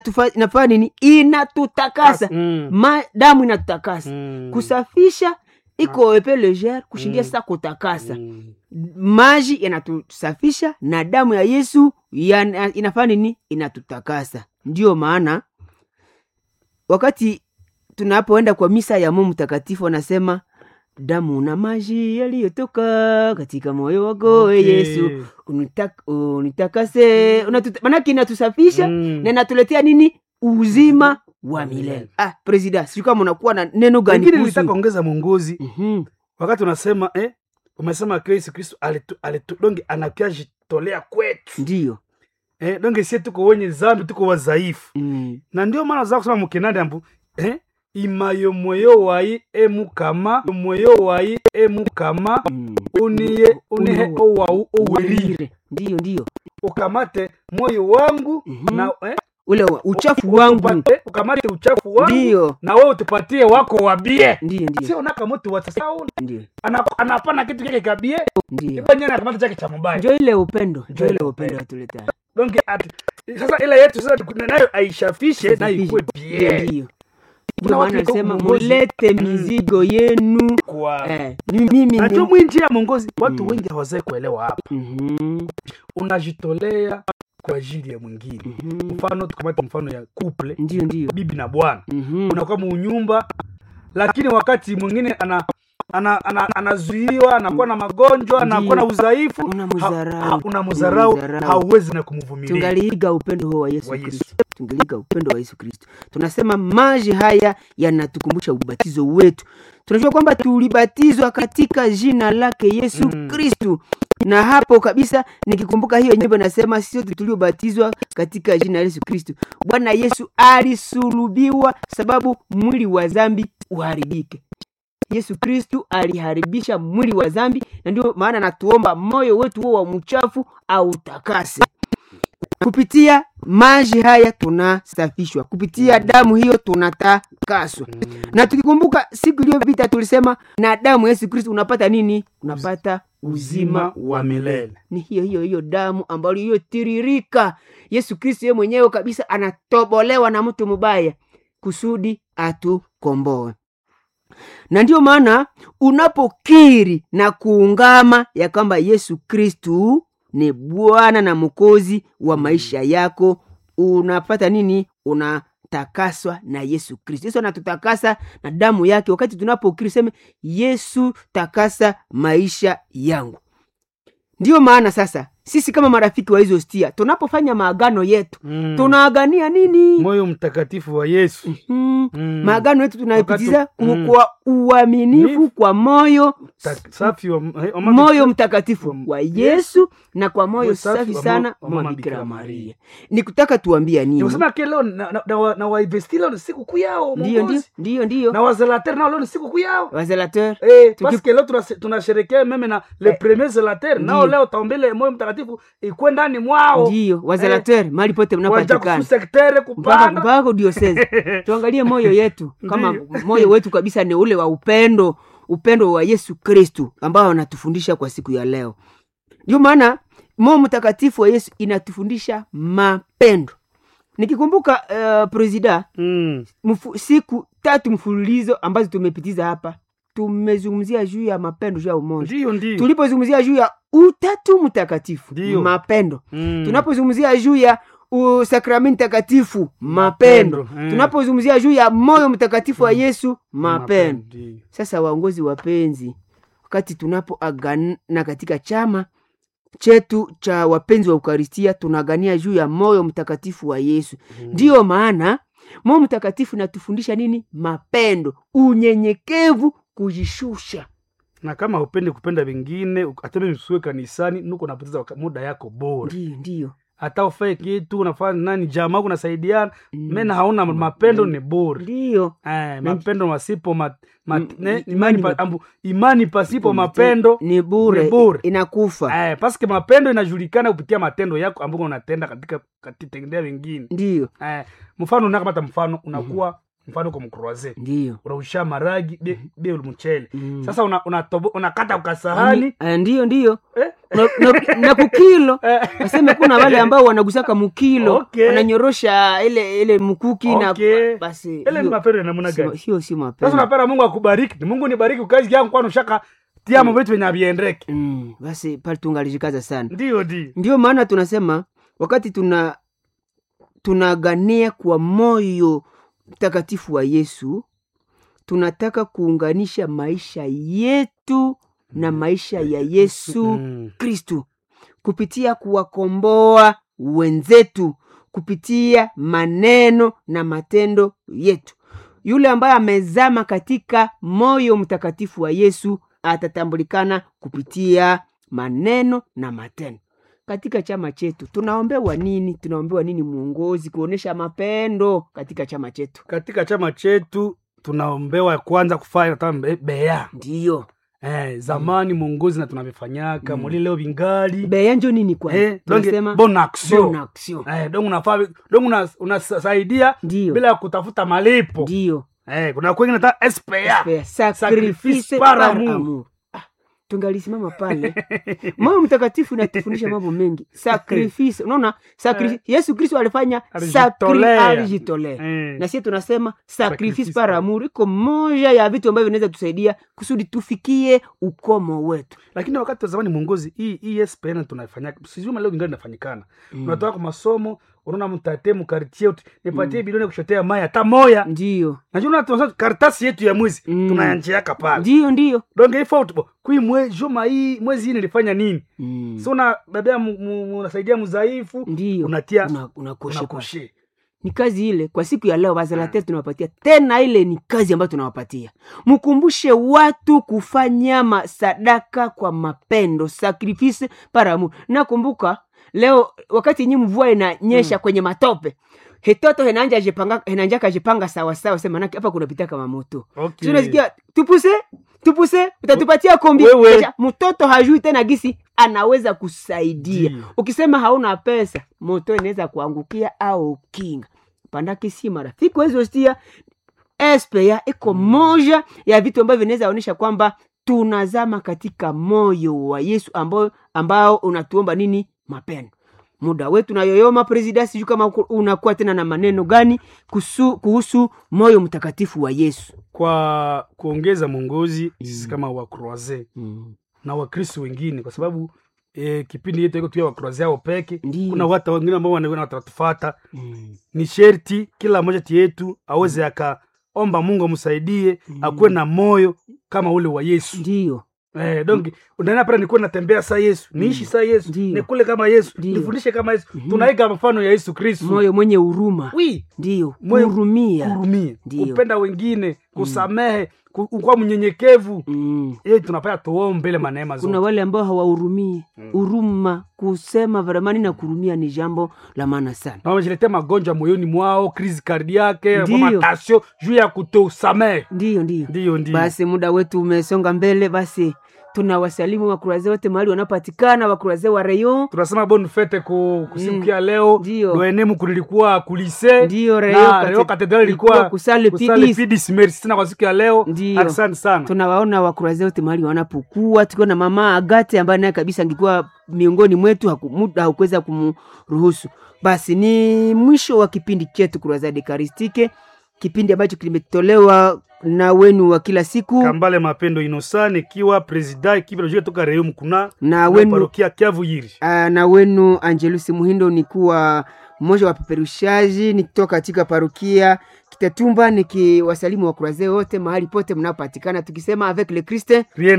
tufa- inafanya nini inatutakasa Mm. Ma, damu inatutakasa Mm. kusafisha iko epe legere kushindia sasa kutakasa Mm. maji yanatusafisha na damu ya yesu yana- inafanya nini inatutakasa ndiyo maana wakati tunapoenda kwa misa ya mungu mtakatifu wanasema damu na maji yaliyotoka katika moyo wako okay. Okay. yesu unitak, unitakase unatuta, manake inatusafisha Mm. na inatuletea nini uzima wa milele ah, presida sijui kama unakuwa na neno gani Wengine kuhusu- nilitaka ongeza mwongozi Mhm. wakati unasema eh, umesema kwa Yesu Kristo alitu, alitu, donge anakia jitolea kwetu ndiyo eh, donge sie tuko wenye zambi tuko wadhaifu mm. na ndio maana za kusema mukinandi ambu eh, imayo mweyo wayi emukama mweyo wayi emukama Mm. uniye unihe Uno- owau owerire Werire. ndiyo ndiyo ukamate moyo wangu Mhm. na eh, ule wa- uchafu wangu utupate- ukamate uchafu wangu ndiyo na wewe utupatie wako wabie ndiyo ndiyo sio naka mtu wa sasa ndiyo ana- anapana kitu kile kabie ndiyo ibanye na kamata chake cha mubaya njo ile upendo njo Njo ile ile upendo upendo. atuleta donc ati sasa ile yetu sasa tuku- nayo aishafishe nayo ikuwe bien ndiyo Kuna ndio watu maana iko nasema uongozi. mulete Mm. mizigo yenu kwa eh, ni mimi najua ni... mwinji ya mongozi watu Mm. wengi hawazai kuelewa hapa Mhm, unajitolea kwa ajili ya mwingine mhm. mfano tukamate mfano ya couple ndiyo ndiyo bibi na bwana Mhm. unakuwa muunyumba lakini wakati mwingine ana ana- ana- anazuiwa anakuwa na magonjwa anakuwa na udhaifu Unamdharau. ha- ha- unamdharau Unamdharau. hauwezi na kumvumilia tungaliiga upendo huo wa yesu Wa Yesu. kristo tungaliiga upendo wa yesu kristo tunasema maji haya yanatukumbusha ubatizo wetu tunajua kwamba tulibatizwa katika jina lake yesu Mm. kristu na hapo kabisa nikikumbuka hiyo nyimbo nasema sisi sote tuliobatizwa katika jina la yesu kristu bwana yesu alisulubiwa sababu mwili wa dhambi uharibike yesu kristu aliharibisha mwili wa dhambi na ndio maana natuomba moyo wetu huo wa mchafu autakase kupitia maji haya tunasafishwa kupitia damu hiyo tunatakaswa na tukikumbuka siku iliyopita tulisema na damu ya yesu kristu unapata nini unapata uzima wa milele ni hiyo hiyo hiyo damu ambayo iliyotiririka yesu kristu yeye mwenyewe kabisa anatobolewa na mtu mubaya kusudi atukomboe na ndiyo maana unapokiri na kuungama ya kwamba yesu kristu ni bwana na mwokozi wa maisha yako unapata nini unatakaswa na yesu kristu yesu anatutakasa na damu yake wakati tunapokiri seme yesu takasa maisha yangu ndiyo maana sasa sisi kama marafiki wa hizo stia tunapofanya maagano yetu Mm. tunaagania nini moyo mtakatifu wa yesu mm. Mm. maagano yetu tunaipitiza Wakati- mm. kwa uaminifu Ni- kwa moyo Ta- safi wa eh, wa mama moyo Bikira- mtakatifu wa- wa yesu na kwa moyo Moyo safi safi wa sana mo- wa mwa mama bikira Bikira maria Maria. ni kutaka tuambia nini nikusema ke leo na, na, na, wa- na wainvesti leo ni siku kuu yao ndiyo ndiyo Mongozi. ndiyo ndiyo na wazelater nao leo ni siku kuu yao wazelateur Eh, Tuki- parce que leo tunase- tunasherekea meme na le Eh, premier zelater nao ndiyo. leo taombele moyo mtakatifu ikuwe ndani mwao ndiyo wazelateur mahali pote waja mnapatikana kususektere mpaka kupanda mpaka diosese tuangalie moyo yetu kama Ndiyo. moyo wetu kabisa ni ule wa upendo upendo wa yesu kristu ambao anatufundisha kwa siku ya leo ndio maana moyo mtakatifu wa yesu inatufundisha mapendo nikikumbuka uh, presida Mm, mfu, siku tatu mfululizo ambazo tumepitiza hapa tumezungumzia juu ya mapendo juu ya umoja ndiyo ndiyo tulipozungumzia juu ya utatu mtakatifu Ndiyo. mapendo Mm. tunapozungumzia juu ya u- sakramenti takatifu mapendo Mapendo, mm. tunapozungumzia juu ya moyo mtakatifu wa yesu mapendo Ndiyo. sasa waongozi wapenzi wakati tunapoagana katika chama chetu cha wapenzi wa ukaristia tunaagania juu ya moyo mtakatifu wa yesu ndiyo maana moyo mtakatifu inatufundisha nini mapendo unyenyekevu kujishusha na kama upendi kupenda vingine ateme msue kanisani nuko napoteza waka- muda yako bora ndiyo ndiyo hata ufae kitu unafanya nani jamaa kunasaidiana Mm. mena hauna mapendo ni bora ndiyo Eh, mapendo masipo ma, ma, Mm, ne, imani imani, pa, pa- ambu, imani pasipo mapendo ni bure ni bure. inakufa eh, paske mapendo inajulikana kupitia matendo yako ambayo unatenda katika katitendea wengine ndiyo eh, mfano unakamata mfano unakuwa mfano uko mkroaze ndiyo unausha maragi be, be mchele Mm. sasa una, unatobo- unakata ukasahani Ah, ndiyo ndiyo eh, na, na, na kukilo waseme kuna wale ambao wanagusaka mukilo Okay. wananyorosha ile ile mkuki Okay. na basi ile ni hiyo mapendo ya namna si- gani hiyo si sasa mapendo unapenda mungu akubariki ni mungu nibariki kazi yangu kwani ushaka tiamo vitu venye aviendeke mm, basi pale tungalijikaza sana ndio di ndio maana tunasema wakati tuna tunagania kwa moyo mtakatifu wa yesu tunataka kuunganisha maisha yetu na maisha ya yesu Mm. kristu kupitia kuwakomboa wenzetu kupitia maneno na matendo yetu yule ambaye amezama katika moyo mtakatifu wa yesu atatambulikana kupitia maneno na matendo katika chama chetu tunaombewa nini tunaombewa nini mwongozi kuonesha mapendo katika chama chetu katika chama chetu tunaombewa kwanza kufanya hata mbe- bea ndiyo eh, zamani mwongozi na tunavifanyaka Mm. muli leo vingali beya njo nini kwanza eh, donc tunasema bon action bon action eh, donc unafaa donc una- unasaidia ndiyo bila ya kutafuta malipo ndiyo eh, kuna kwengine hata SPA Spare, Sacrifice sacrifice par par amour. amour. Ah, tungalisimama pale mama mtakatifu inatufundisha mambo mengi sacrifice unaona sakri... yesu kristo alifanya sakri- Alijitolea. alijitolea eh. na sie tunasema sacrifice Sacrifice par par- amour iko moja ya vitu ambavyo vinaweza tusaidia kusudi tufikie ukomo wetu lakini wakati wa zamani mwongozi hii hii SPN tunafanya sijui leo vingali inafanyikana Mm. unatoka kwa masomo unaona mtate mkartie uti nipatie bilioni ya kushotea mai hata moya ndiyo najua tunasema karatasi yetu ya mwezi Mm. tunayanjiaka pale ndiyo ndiyo donc ifo kui mwe juma hii mwezi hii nilifanya nini mm. so una babea mu- mu- unasaidia mzaifu ndiyo unatia Una- unakoshe pale. unakoshe ni kazi ile kwa siku ya leo bazalatea tunawapatia tena ile ni kazi ambayo tunawapatia mkumbushe watu kufanya masadaka kwa mapendo sacrifice paramu nakumbuka leo wakati nyi mvua inanyesha mm. kwenye matope hetoto henanja jipanga henanjaka jipanga sawasawa sema nake hapa kunapita kama moto okay. tunasikia tupuse tupuse utatupatia kombi Wewe. Kisha, mtoto hajui tena gisi anaweza kusaidia Ndiyo. ukisema hauna pesa moto inaweza kuangukia au kinga pandake si marafiki wezostia spea iko moja ya vitu ambavyo vinaweza onyesha kwamba tunazama katika moyo wa yesu ambao, ambao unatuomba nini mapendo muda wetu nayoyoma presida sijuu kama uko- unakuwa tena na maneno gani kusu, kuhusu moyo mtakatifu wa yesu kwa kuongeza mwongozi sisi kama wakroise mm. na wakristo wengine kwa sababu e, kipindi yetu iko tuya wakroise ao peke Ndiyo. kuna watu wengine ambao wana- watatufata Mm. ni sherti kila mmoja ti yetu aweze akaomba mungu amsaidie akuwe na moyo kama ule wa yesu ndiyo Eh, donc unaenda pale nikuwe natembea saa yesu niishi saa yesu Ndiyo. nikule kama yesu Ndiyo. nifundishe kama yesu tunaiga mfano ya yesu kristu moyo mwenye huruma wi ndiyo Moyo- hurumia kurumia Ndiyo. kupenda wengine kusamehe ku- kuwa mnyenyekevu mm. hiyo tunapaya tuombe ile maneema kuna zote wale ambao hawahurumii huruma kusema varamani na kurumia ni jambo la maana sana na wamejiletea magonjwa moyoni mwao krisi kardiake Ndiyo. matasio juu ya kutosamehe ndiyo ndiyo ndiyo ndiyo basi muda wetu umesonga mbele basi tunawasalimu wakuraze wote mahali wanapatikana wakuraze wa rayon tunasema bon fete ku, ku siku Mm. ya leo Ndiyo. loenemu kulilikuwa kulise Ndiyo, na Rayon Rayon kate- Cathedral ilikuwa ilikuwa kusale kusale PDs. PDs. merci sana kwa siku ya leo Ndiyo. asante sana tunawaona wakuraze wote mahali wanapokuwa tukiwa na mama agate ambaye naye kabisa angekuwa miongoni mwetu haku- muda haukuweza kumruhusu basi ni mwisho wa kipindi chetu kurazade karistike kipindi ambacho kimetolewa na wenu wa kila siku kambale mapendo inosa nikiwa presida ikiwa toka Rayon mkuna na na wenu parokia Kiavu Yiri Ah, na wenu angelusi muhindo ni kuwa mmoja wa peperushaji nikitoka katika parukia kitatumba nikiwasalimu wakuraze wote mahali pote mnapopatikana tukisema avec le christ rien